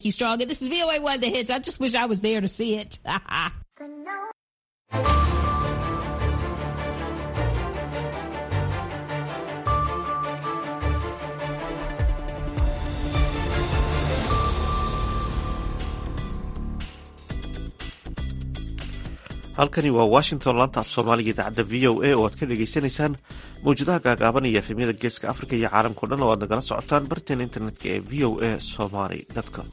He's strong. This is VOA One The Hits. I just wish I was there to see it. halkani waa washington laanta af soomaaliga idaacadda v o a oo aad ka dhagaysanaysaan mawjadaha gaagaaban iyo efemyada geeska africa iyo caalamkao dhan oo aad nagala socotaan barteena internetka ee v o a somaly com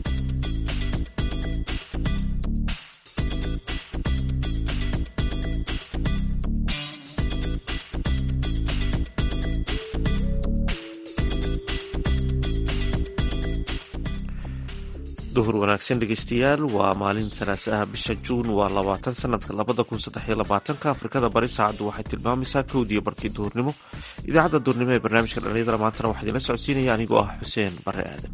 duhur wanaagsan dhegeystayaal waa maalin salaasa ah bisha juun waa labaatan sanadka labada kun saddexiyo labaatanka afrikada bari saacaddu waxay tilmaamaysaa kowdiiyo barkii duhurnimo idaacadda duhurnimo ee barnaamijka dhalinyadana maantana waxaa idinla socodsiinaya anigoo ah xuseen bare aadan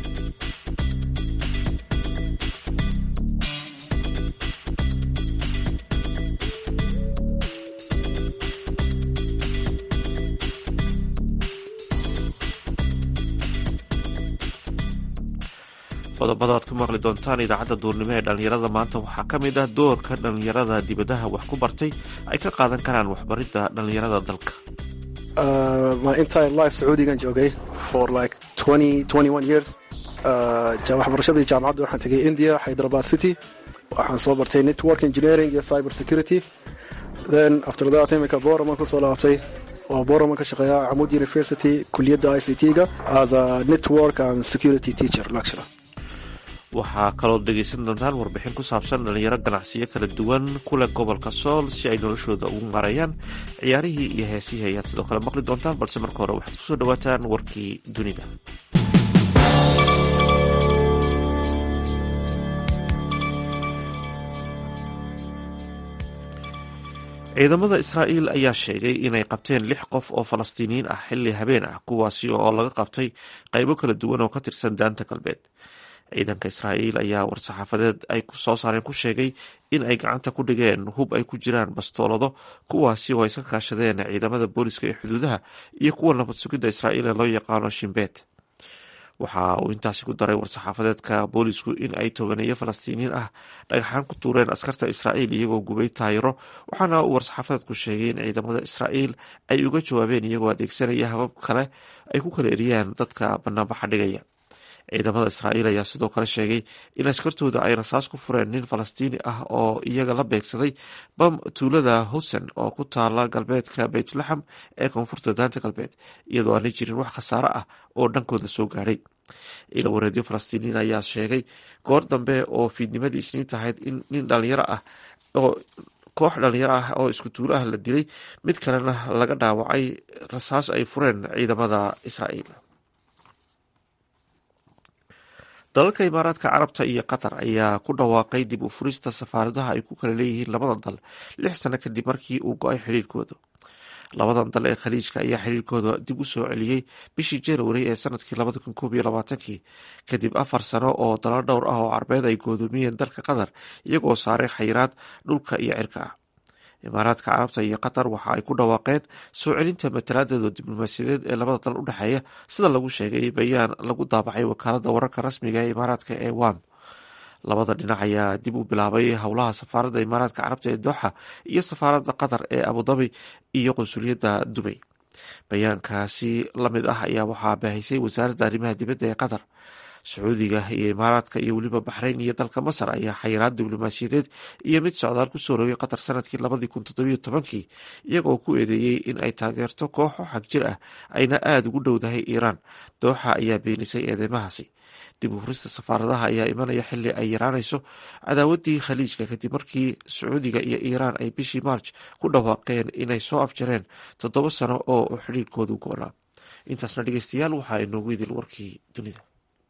qodobada aad ku maqli doontaan idaacadda duurnimo ee dhallinyarada maanta waxaa ka mid ah doorka dhallinyarada dibadaha wax ku bartay ay ka qaadan karaan waxbaridda dhallinyarada dalka my entire life sacuudigan joogay for like years waxbarashadii jaamacadda waxaan tegay india hyderabad city waxaan soo bartay network engineering iyo cyber security then after that imika boraman kusoo laabtay waa boraman ka shaqeeya camud university kuliyadda i c t-ga as a network and security teacher lecturer waxaa kaloo dhegaysan doontaan warbixin ku saabsan dhalinyaro ganacsiyo kala duwan kule gobolka sool si ay noloshooda ugu marayaan ciyaarihii iyo heesihii ayaad sidoo kale maqli doontaan balse marka hore waxaad kusoo dhawaataan warkii dunida ciidamada israa'iil ayaa sheegay inay qabteen lix qof oo falastiiniyiin ah xilli habeen ah kuwaasi oo laga qabtay qaybo kala duwan oo ka tirsan daanta galbeed ciidanka israa'iil ayaa war-saxaafadeed ay soo saareen ku sheegay in ay gacanta ku dhigeen hub ay ku jiraan bastoolado kuwaasi oo ay iska kaashadeen ciidamada booliska ee xuduudaha iyo kuwa nabad sugidda israa'iil ee loo yaqaano shimbeet waxa uu intaasi ku daray war-saxaafadeedka boolisku in ay tobaneeyo falastiiniyiin ah dhagaxaan ku tuureen askarta israa'iil iyagoo gubay taayiro waxaana uu war-saxaafadeedku sheegay in ciidamada israa'iil ay uga jawaabeen iyagoo adeegsanaya habab kale ay ku kala eriyaan dadka banaanbaxa dhigaya ciidamada israa'iil ayaa sidoo kale sheegay in askartooda ay rasaas ku fureen nin falastiini ah oo iyaga la beegsaday bam tuulada husen oo ku taala galbeedka beytlaxam ee koonfurta daanta galbeed iyadoo aanay jirin wax khasaare ah oo dhankooda soo gaadhay ila wareedyo falastiiniin ayaa sheegay goor dambe oo fiidnimadii isniinta ahayd in nin dhalinyaro ah oo koox dhalinyaro ah oo isku tuulo ah la dilay mid kalena laga dhaawacay rasaas ay fureen ciidamada israa'iil dalalka imaaraadka carabta iyo qatar ayaa ku dhawaaqay dib u furista safaaradaha ay ku kala leeyihiin labada dal lix sano kadib markii uu go-ay xidhiirkooda labadan dal ee khaliijka ayaa xidhiirkooda dib u soo celiyey bishii januari ee sanadkii labada kun koob iyo labaatankii kadib afar sano oo dalal dhowr ah oo carbeed ay goodoomiyeen dalka qatar iyagoo saaray xayiraad dhulka iyo cirka ah imaaraadka carabta iyo qatar waxa ay ku dhawaaqeen soo celinta matalaadooda diblomaasiyadeed ee labada dal u dhexeeya sida lagu sheegay bayaan lagu daabacay wakaalada wararka rasmiga ee imaaraadka ee wam labada dhinac ayaa dib u bilaabay howlaha safaaradda imaaraadka carabta ee dooxa iyo safaaradda qatar ee abudabi iyo qunsuliyadda dubay bayaankaasi lamid ah ayaa waxaa baahisay wasaaradda arrimaha dibadda ee qatar sacuudiga iyo imaaraadka iyo weliba baxrayn iyo dalka masar ayaa xayiraad diblomaasiyadeed iyo mid socdaal ku soo rogay qatar sanadkii labadii kun toddobiyo tobankii iyagoo ku eedeeyey in ay taageerto kooxo xag jir ah ayna aada ugu dhowdahay iiraan dooxa ayaa beenisay eedeymahaasi dib u furista safaaradaha ayaa imanaya xili ay yaraanayso cadaawadii khaliijka kadib markii sacuudiga iyo iiraan ay bishii maarj ku dhawaaqeen inay soo afjareen toddoba sano oo xidhiirkoodu go-naa intaasna dhegeystayaal waxaa inoogu idil warkii dunida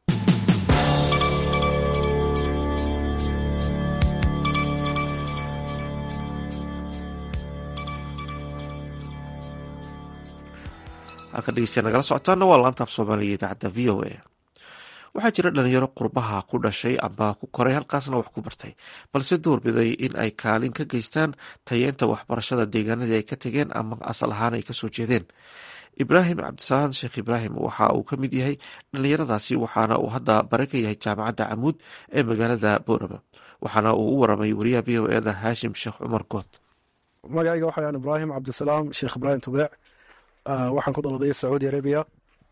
halka dhegeystayaa nagala socotaana waa laanta af soomaaliga idaacadda v o a waxaa jira dhalinyaro qurbaha ku dhashay amba ku koray halkaasna wax ku bartay balse doorbiday in ay kaalin ka geystaan tayeenta waxbarashada deegaanadii ay ka tegeen ama asal ahaan ay kasoo jeedeen ibraahim cabdisalaam sheekh ibraahim waxa uu ka mid yahay dhallinyaradaasi waxaana uu hadda bare ka yahay jaamacadda camuud ee magaalada boorama waxaana uu u waramay wariyaha v o eda haashim sheekh cumar good magacayga waxayaan ibraahim cabdisalaam sheekh ibraahim tubeec waxaan ku daladay sacuudi arabia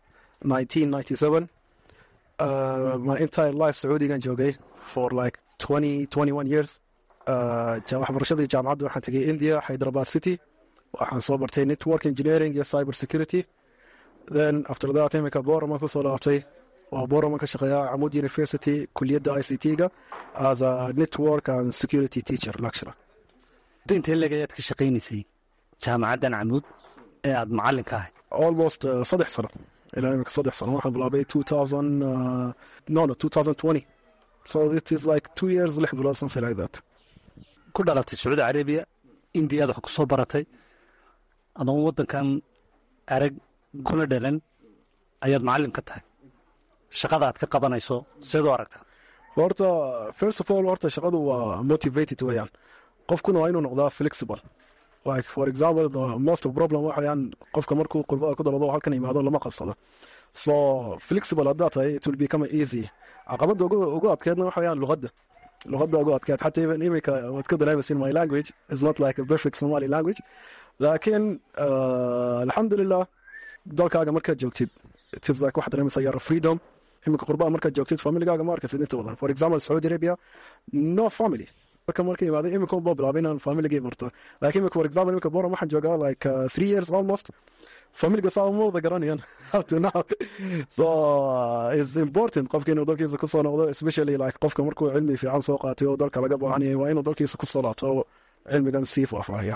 my entire life sacuudigan joogay for like years waxbarashadii jaamacadda waxaan tegay india hyderabad city waxaan soo bartay network engineering iyo cyber security then after that imika boraman kusoo laabtay waa boraman ka shaqeeya camud university kuliyadda i c t-ga as a network and security teacher lecturer intee leg ayaad ka shaqaynaysay jaamacaddan camuud ee aada macallinka ahay almost uh, saddex sano ilaa imika saddex sano waxaan bilaabay two thousand uh, no no two thousand twenty so it is like two years lix bilood something like that ku dhalatay sacuudi carabiya indiyaad wax ku soo baratay adoon waddankan arag kuna dhalan ayaad macallin ka tahay shaqada aad ka qabanayso seed u aragtaa horta first of all horta shaqadu waa motivated weeyaan qofkuna waa inuu noqdaa flexible like for example the most of problem waxayaan qofka markuu qurbada ku dalado halkan yimaado lama qabsado so flexible haddaa tahay it will become easy caqabada ugu adkeedna waxayaan luqadda luqadda ugu adkeed xataa even imika waad ka dareemaysin my language is not like a perfect somali language laakiin alxamdulilah dalkaaga markaad joogtid it is like waxaad dareemaysaa yara freedom imika qurbaa markaad joogtid familigaaga ma arkaysid inta badan for example saudi arabia no family marka marka imaaday imika unbaa bilaabay inaan familigii barto laakiin imika for example imika boram waxaan joogaa like uh, three years almost familiga saa uma wada garanayan up to now so uh, it's important qofka inuu dalkiisa kusoo noqdo especially like qofka markuu cilmi fiican soo qaatay oo dalka laga baahan yahay waa inuu dalkiisa kusoo laabto oo cilmigan sii faahfaahaya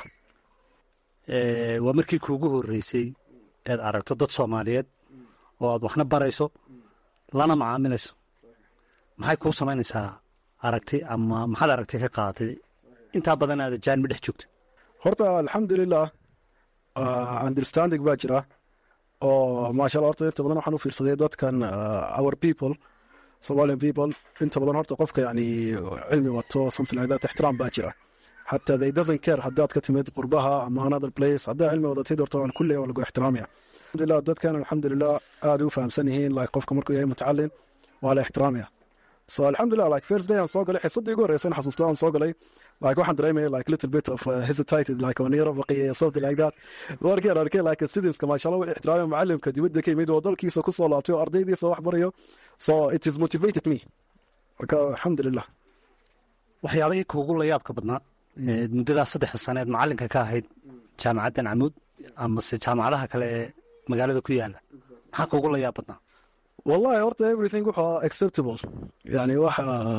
waa markii kuugu horreysay ead aragto dad soomaaliyeed oo aad waxna barayso lana macaamilayso maxay kuu samaynaysaa aragti ama maxaad aragti ka qaadatay intaa badan aada jaanmi dhex joogta horta alxamdulilah understanding baa jira oo maasha allah horta inta badan waxaan u fiirsaday dadkan our people somalian people inta badan horta qofka yani cilmi wato something like that ixtiraam baa jira حتى they doesn't care haddaad ka timid qurbaha ama another place haddaa cilmi wadatid horta waan kulley waa lagu ixtiraamaya alxamdulilah dadkan alxamdulilah aad u fahamsan yihiin like qofka markuu yahay mutacalin waa la ixtiraamaya so alxamdulilah like first day aan soo galay xisadii ugu horreysay in xasuusto aan soo galay like waxaan dareemaya like little bit of uh, hesitated like waan yaro baqiyay something like that markaan arkay like sidiiska maasha allah wuu ixtiraamaya macallimka dibadda ka yimid oo dalkiisa kusoo laabtay oo ardaydiisa wax barayo so it is motivated me marka alxamdulilah waxyaabahii kuugu la yaabka badnaa muddadaas saddexda saneed macallinka ka ahayd jaamacaddan camuud amase jaamacadaha kale ee magaalada ku yaala maxaa kuugu la yaab badnaa wallahi horta everything wuxuu acceptable yani wax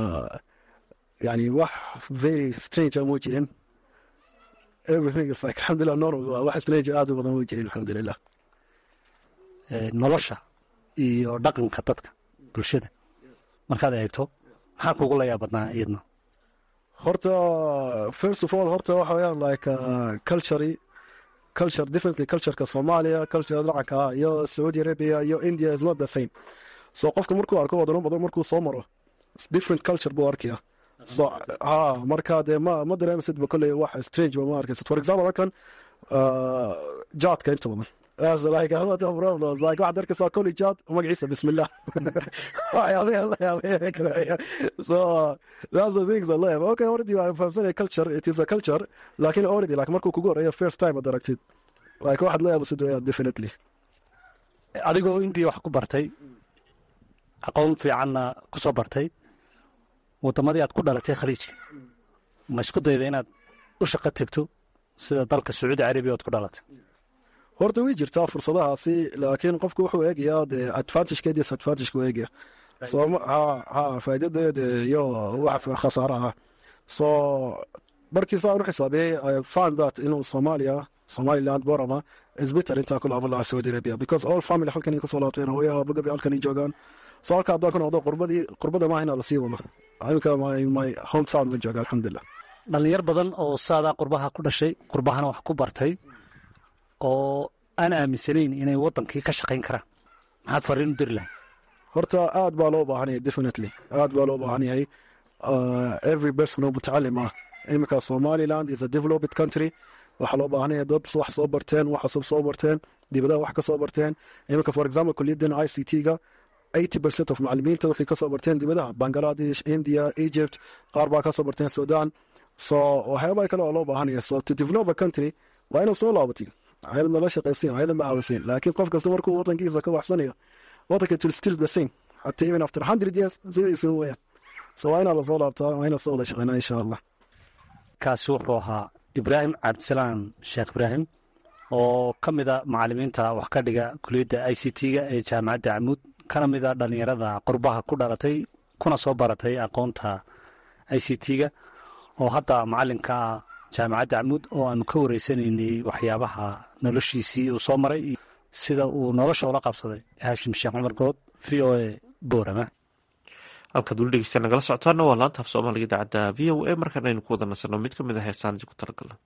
yani wax very strange amu jirin everything is like alxamdulilah normal waa wax strange aad u badan mu jirin alxamdulilah nolosha iyo dhaqanka dadka bulshada markaad eegto maxaa kuugu la yaab badnaa iyadna horta first of all horta waxa weyaan like uh, culture culture differently cultureka soomaaliya culture dhacanka iyo saudi arabia iyo india is not the same so qofka markuu arko wadano badan markuu soo maro different culture buu arkaya so ha marka dee ma ma dareemaysid ba kolley wax strange ba ma arkaysid for example halkan uh, jaadka inta badan That's like I have no problems. Like waxaad arkaysaa koley jaad magaciisa bismillah so that's the things I live. Okay, already I'm fahamsanaya culture. It is a culture. Laakiin already like markuu kugu horeeyo first time ad aragtid like waxaad la yaabasid weeyaan definitely. adigoo indiya wax ku bartay aqoon fiicanna ku soo bartay waddamadii aad ku dhalatay khaliijka ma isku dayda inaad u shaqo tegto sida dalka sacuudi carabiya oad ku dhalatay horta way jirtaa fursadahaasi laakiin qofku wuxuu eegayaa dee advantagekeed iyo disadvantageka u eegaya so ha ha faa'iidadeed iyo wax khasaaraha so markii saan u xisaabiyey i found that inuu soomaaliya somaliland borama is better intaa ku laaban lahaa saudi arabia because all family halkan kasoo laabteen hooya abagabi halkan joogaan so halka haddaan ku noqdo qurbadii qurbada maaha inaa lasii wado imika my my home town ma jooga alxamdulilah dhallinyar badan oo saadaa qurbaha ku dhashay qurbahana wax ku bartay oo aan aaminsanayn inay waddankii ka shaqayn karaan maxaad fariin u diri lahay horta aad baa loo baahan yahay definitely aad baa loo baahan yahay every person oo mutacalim ah iminka somaliland is a developed country waxaa loo baahanaya dad wax soo barteen wax cusub soo barteen dibadaha wax ka soo barteen iminka for example kuliyaddeena i c t-ga eighty percent of macalimiinta waxay kasoo barteen dibadaha bangladesh india egypt qaar baa kasoo barteen sudan so waxyaabaa kale oo loo baahanaya so to develop a country waa inaad soo laabatid hayad nala shaqaysin hayad ma caawisin laakiin qof kasta markuu wadankiisa ka waxsanayo wadanka will still the same hatta even after hundred years sidiisa weyaan so waa inaa lasoo laabtaa waa inaa soo wada shaqeynaa insha allah kaasi wuxuu ahaa ibraahim cabdisalaan sheekh ibraahim oo ka mida macalimiinta wax ka dhiga kuliyadda i c t-ga ee jaamacadda camuud kana mida dhallinyarada qurbaha ku dhalatay kuna soo baratay aqoonta i c t-ga oo hadda macalinka ah jaamacadda camuud oo aanu ka wareysanaynay waxyaabaha noloshiisii uu soo maray iyo sida uu nolosha ula qabsaday haashim sheekh cumar good v o a boorama halkaad weli dhegeysta nagala socotaana waa laanta af soomaaliga idaacadda v o a markaan aynu ku wada nasanno mid ka mid a heesaan ku talagalna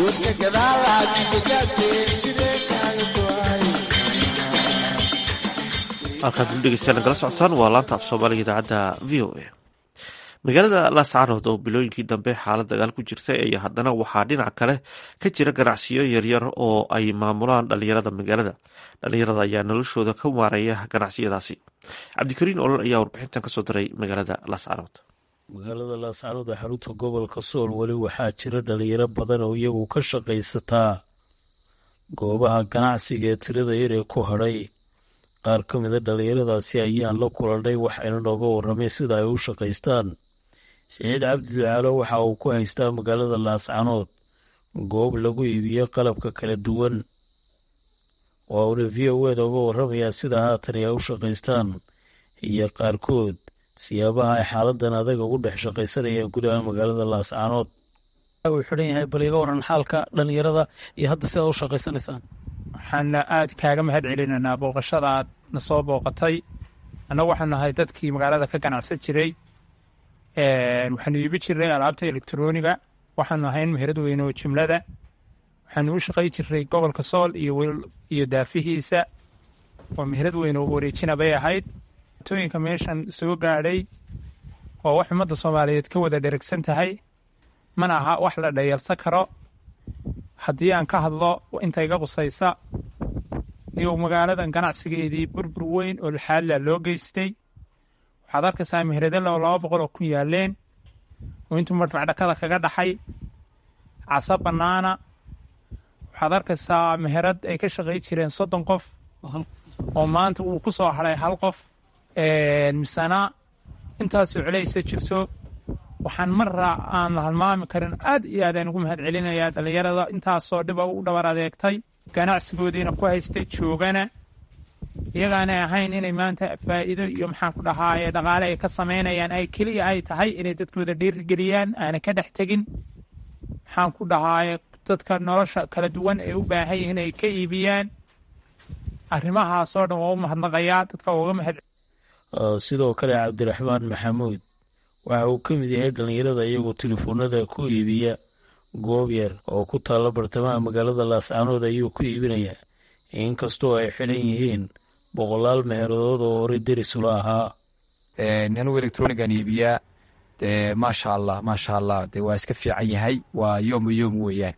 halkaad u dhegeystayaal nagala socotaan waa laanta af soomaaliga idaacadda v o a magaalada laascaanood oo bilooyinkii dambe xaalad dagaal ku jirtay ayaa haddana waxaa dhinac kale ka jira ganacsiyo yaryar oo ay maamulaan dhalinyarada magaalada dhalinyarada ayaa noloshooda ka maareeya ganacsiyadaasi cabdikariin olol ayaa warbixintan kasoo diray magaalada laascaanood magaalada laascaanood ee xarunta gobolka sool weli waxaa jira dhalinyaro badan oo iyagu ka shaqaysataa goobaha ganacsiga ee tirada yar ee ku hadhay qaar ka mida dhallinyaradaasi ayaan la kulannay waxayna nooga warramay sida ay u shaqaystaan siciid cabdi ducaalo waxa uu ku haystaa magaalada laascanood goob lagu iibiyo qalabka kala duwan waa uuna v o eda uga warramayaa sida haatan ay u shaqaystaan iyo qaarkood siyaabaha ay xaaladan adaga ugu dhex shaqaysanayaan gudaha magaalada laascanood uu xidhan yahay bal iga waran xaalka dhallinyarada iyo hadda sidaa u shaqaysanaysaan waxaana aad kaaga mahad celinaynaa booqashada aad na soo booqatay annagu waxaanu nahay dadkii magaalada ka ganacsan jiray waxaanu iibi jirnay alaabta elektroniga waxaanu ahayn meherad weyne oo jumlada waxaanu u shaqay jirnay gobolka sool iyo daafihiisa waa meherad weyne oo wareejina bay ahayd tooyinka meeshan soo gaadhay waa wax ummadda soomaaliyeed ka wada dheragsan tahay mana aha wax la dhayalsan karo haddii aan ka hadlo inta iga qusaysa iyo magaaladan ganacsigeedii burbur weyn oo laxaadla loo geystay waxaad arkaysaa meheradalo laba boqol oo kun yaaleen oo intuu madfac dhakada kaga dhaxay casa bannaana waxaad arkaysaa meherad ay ka shaqay jireen soddon qof oo maanta uu ku soo hadhay hal qof misena intaasoo celaysa jirto waxaan marra aan la halmaami karin aad iyo aadaan ugu mahad celinayaa dhallinyarada intaasoo dhiba u dhabar adeegtay ganacsigoodiina ku haystay joogana iyagaanay ahayn inay maanta faa'iido iyo maxaan ku dhahaaye dhaqaale ay ka samaynayaan ay keliya ay tahay inay dadkooda dhiirigeliyaan aanay ka dhex tegin maxaan ku dhahaaye dadka nolosha kala duwan ay u baahan yihiin ay ka iibiyaan arrimahaasoo dhan waa u mahadnaqayaa dadka uga mahad sidoo kale cabdiraxmaan maxamuud waxa uu ka mid yahay dhallinyarada iyagoo telefoonada ku iibiya goob yar oo ku taalla bartamaha magaalada laascaanood ayuu ku iibinayaa inkastoo ay xidhan yihiin boqolaal meheeradood oo horey derisula ahaa anugu electronigan iibiyaa maasha allah maasha allah de waa iska fiican yahay waa yoom yoom weeyaan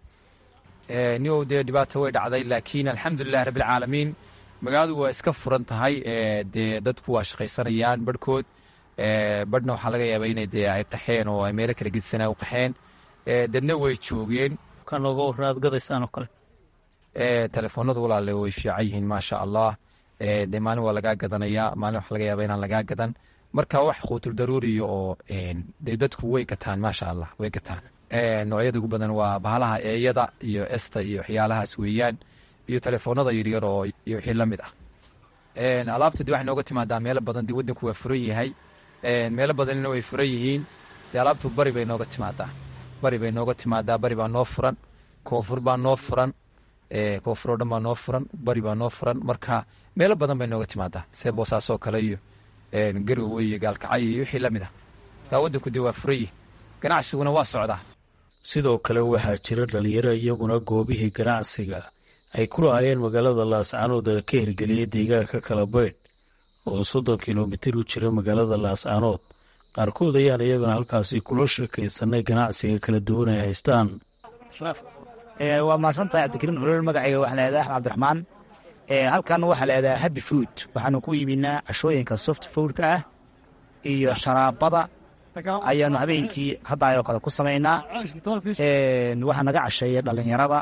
niow dee dhibaata way dhacday laakiin alxamdulilah rabbilcaalamiin magaaladu waa iska furan tahay dee dadku waa shaqaysanayaan barhkood badhna waxaa laga yaabaa inay dee ay qaxeen oo ay meelo kala gedisanaa u qaxeen dadna way joogeen kan looga warra aad gadaysaan oo kale telefoonadu walaale way fiican yihiin maasha allah dee maalin waa lagaa gadanayaa maalin waxa laga yaabaa inaan lagaa gadan marka wax quutul daruuriya oo dee dadku way gataan maasha allah way gataan noocyada ugu badan waa bahalaha eeyada iyo esta iyo waxyaalahaas weeyaan iyo telefoonada yaryar oo iyo wixii la mid ah alaabta de waxay nooga timaadaa meelo badan dee waddanku waa furan yahay meelo badanina way furan yihiin dee alaabtu bari bay nooga timaadaa bari bay nooga timaadaa bari baa noo furan koonfur baa noo furan koonfur oo dhan baa noo furan bari baa noo furan marka meelo badan bay nooga timaadaa see boosaasoo kale iyo garowe iyo gaalkacay iyo wixii la mid ah kaa waddanku dee waa furan yihi ganacsiguna waa socdaa sidoo kale waxaa jira dhalinyaro iyaguna goobihii ganacsiga ay ku lahaayeen magaalada laascaanood ee ka hirgeliyay deegaanka kala baydh oo soddon kilomitir u jira magaalada laascaanood qaarkood ayaan iyagana halkaasi kula sheekaysanay ganacsiga kala duwan ay haystaan waa mahadsantahay cabdikariin olol magacayga waxaa leedahay axmed cabdiraxmaan halkan waxaa leedahay happy food waxaanu ku iibinaa cashooyinka soft foodka ah iyo sharaabada ayaanu habeenkii hadda ayoo kale ku samaynaa waxaa naga casheeya dhallinyarada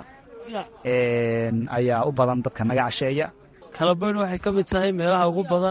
ayaa u badan dadka naga casheeya kalabaydh waxay ka mid tahay meelaha ugu badan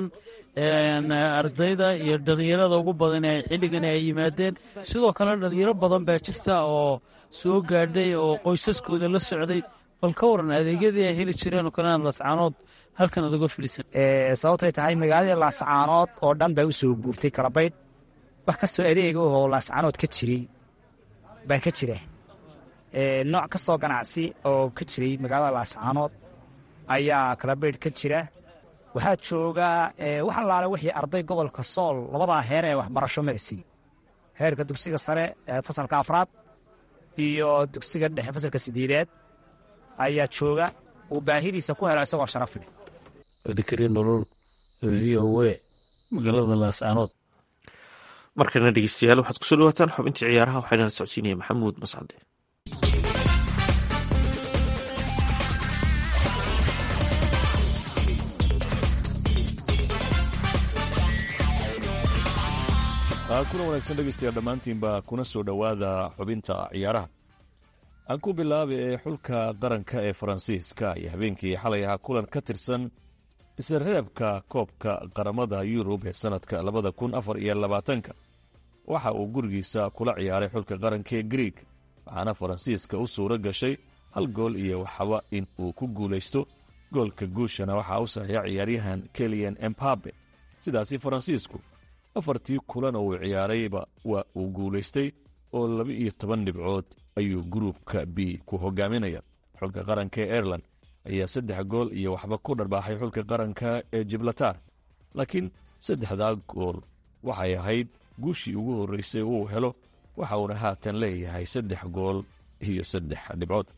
ardayda iyo dhallinyarada ugu badan ee xilligan ay yimaadeen sidoo kale dhallinyaro badan baa jirta oo soo gaadhay oo qoysaskooda la socday bal ka waran adeegyadii ay heli jireen oo kalena laascaanood halkan aad uga filisan sababtay tahay magaaladii laascaanood oo dhan baa u soo guurtay kalabaydh wax kastoo adeega oo laascaanood ka jiray baa ka jira nooc kastoo ganacsi oo ka jiray magaalada laascaanood ayaa kalabaydh ka jira waxaa joogaa wax allaale wixii arday gobolka sool labadaa heer ee waxbarasho marsiy heerka dugsiga sare ee fasalka afraad iyo dugsiga dhexe fasalka sideedaad ayaa jooga uu baahidiisa ku helo isagoo sharaf leh cabdikariin nolol v o a magaalada laascaanood markana dhegeystayaal waxaad kusoo dhawaataan xubintii ciyaaraha waxaana la socodsiinaya maxamuud mascade kuna wanaagsan dhegeystayaal dhammaantiinba kuna soo dhowaada xubinta ciyaaraha aan ku bilaaba ee xulka qaranka ee faransiiska iyo habeenkii xalay ahaa kulan ka tirsan isreebka koobka qaramada yurub ee sannadka labada kun afar iyo labaatanka waxa uu gurigiisa kula ciyaaray xulka qaranka ee griig waxaana faransiiska u suuro gashay hal gool iyo waxba in uu ku guulaysto goolka guushana waxaa u saxiixa ciyaaryahan keliyan embabe sidaasi faransiisku afartii kulan oo uu ciyaarayba waa uu guulaystay oo laba iyo toban dhibcood ayuu gruupka b ku hogaaminaya xulka qaranka ee airelan ayaa saddex gool iyo waxba ku dharbaaxay xulka qaranka ee jiblatar laakiin saddexdaa gool waxay ahayd guushii ugu horreysay uu helo waxa uuna haatan leeyahay saddex gool iyo saddex dhibcood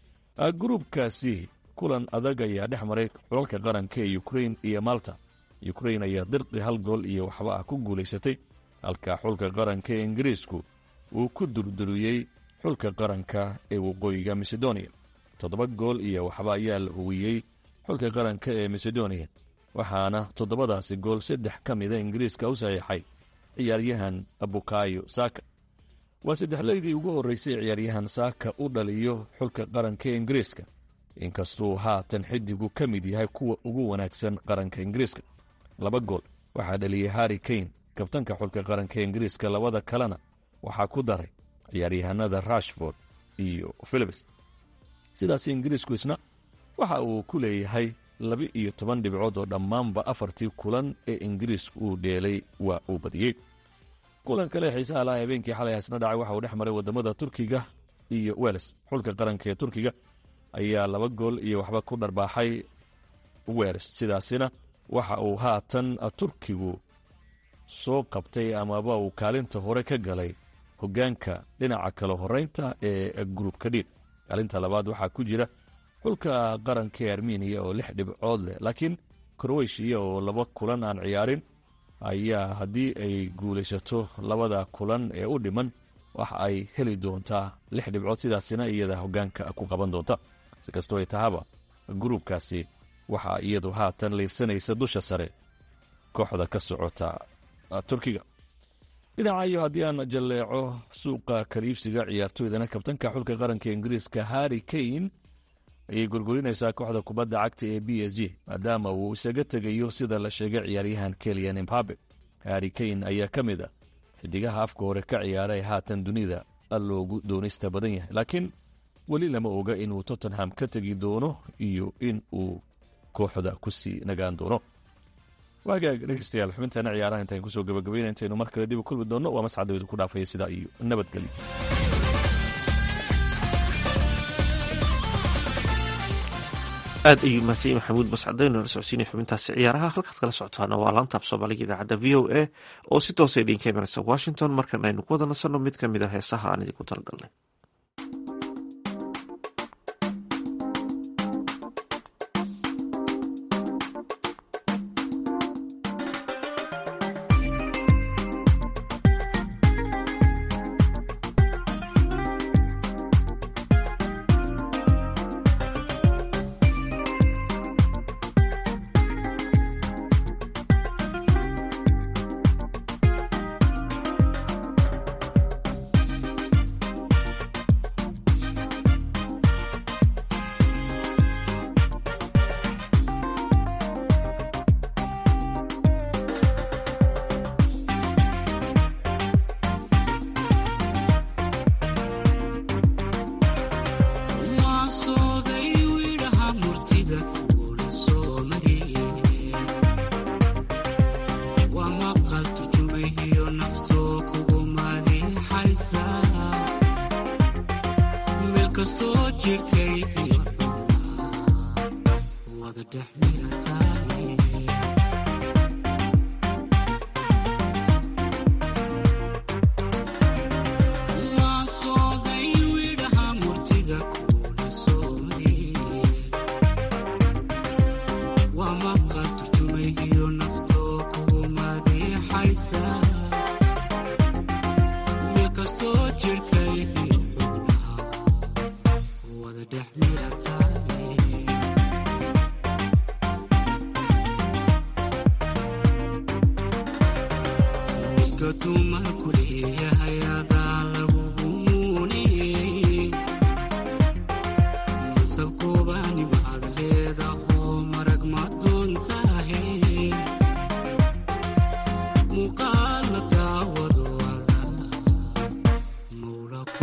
gruubkaasi kulan adag ayaa dhex maray xulalka qaranka ee ukrain iyo malta ukrain ayaa dirqi hal gool iyo waxba ah ku guulaysatay halka xulka qaranka ee ingiriisku uu ku durduriyey xulka qaranka ee waqooyiga macedonia toddoba gool iyo waxba ayaa la huwiyey xulka qaranka ee macedonia waxaana toddobadaasi gool saddex ka mida ingiriiska u saxiixay ciyaaryahan bukayo saaka waa saddexleydii ugu horreysay ciyaaryahan saaka u dhaliyo xulka qaranka ee ingiriiska inkastuu haatan xidigu ka mid yahay kuwa ugu wanaagsan qaranka ingiriiska laba gool waxaa dhaliyey harri kane kabtanka xulka qaranka ee ingiriiska labada kalena waxaa ku daray ciyaaryahanada rashford iyo philips sidaas ingiriisku isna waxa uu ku leeyahay laba iyo toban dhibcood oo dhammaanba afartii kulan ee ingiriisku uu dheelay waa uu badiyey kulan kale xiisaha laha habeenkii xalay hasna dhacay waxa uu dhex maray wadamada turkiga iyo wels xulka qaranka ee turkiga ayaa laba gool iyo waxba ku dharbaaxay wels sidaasina waxa uu haatan turkigu soo qabtay amaba uu kaalinta hore ka galay hoggaanka dhinaca kale horeynta ee gruubka dhiig kaalinta labaad waxaa ku jira xulka qaranka ee armeniya oo lix dhibcood leh laakiin kroweshiya oo laba kulan aan ciyaarin ayaa haddii ay guulaysato labada kulan ee u dhiman waxa ay heli doontaa lix dhibcood sidaasina iyada hoggaanka ku qaban doonta si kastoo ay tahaba gruubkaasi waxaa iyadu haatan liirsanaysa dusha sare kooxda ka socota turkiga dhinacayo haddii aan jalleeco suuqa kaliibsiga ciyaartooydana kabtanka xulka qaranka ingiriiska harri kane ayay gorgorinaysaa kooxda kubadda cagta ee b s g maadaama uu isaga tegayo sida la sheegay ciyaaryahan keliyan embabe harri kane ayaa ka mid a xidigaha afka hore ka ciyaaray haatan dunida loogu doonista badan yahay laakiin weli lama oga inuu tottenham ka tegi doono iyo in uu kooxda ku sii nagaan doono waagaag dhegeystayaal xubintaana ciyaaraha intaan kusoo gabagabayna intaynu mar kale dib u kulmi doonno waa mascadawdu ku dhaafaya sidaa iyo nabadgelyo aad ayuu mahadsan yahay maxamuud mascadeyno la socodsiinaya xubintaasi ciyaaraha halkaad kala socotaana waa laantaaf soomaaliga idaacadda v o a oo si toosa idinka imanaysa washington markan aynu ku wada nasanno mid ka mid a heesaha aan idinku talagalnay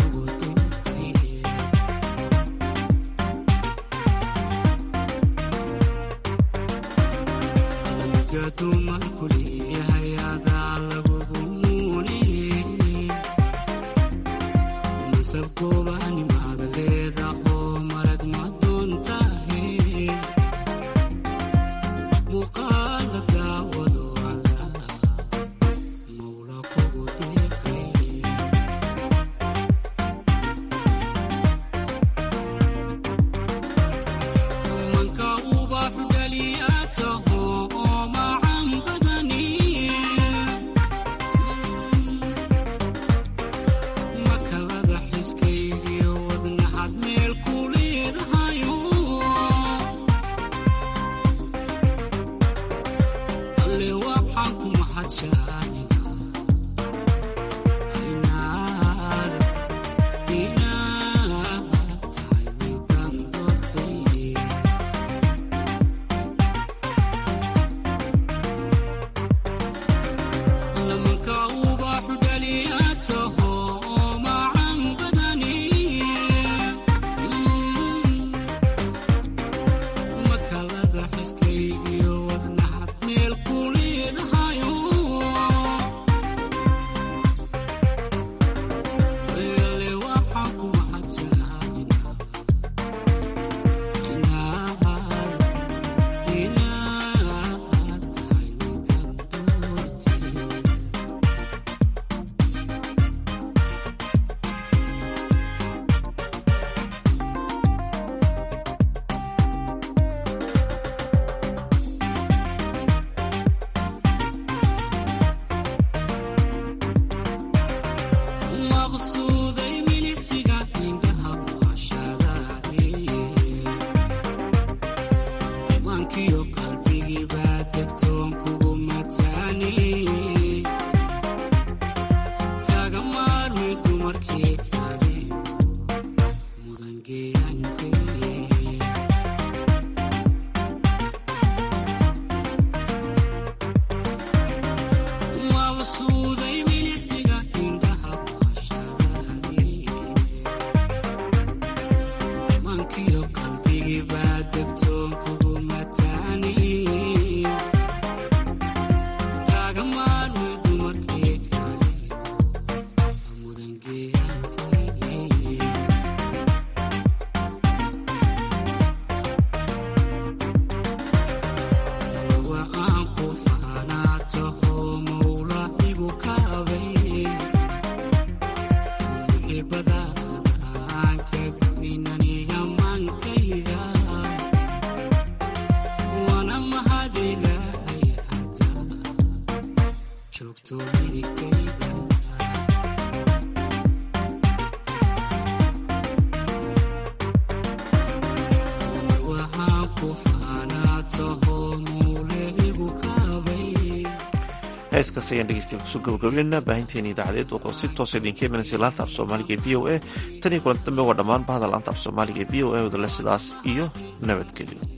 heeskaas ayaan dhegeystayaal kusoo gabagabeynaa baahinteena idaacadeed oo si toosa idinka imanaysa laanta af soomaaliga ee v o a tan iyo kulanti dambe waa dhammaan bahda laanta af soomaaliga ee v o a wadale sidaas iyo nabadgelyo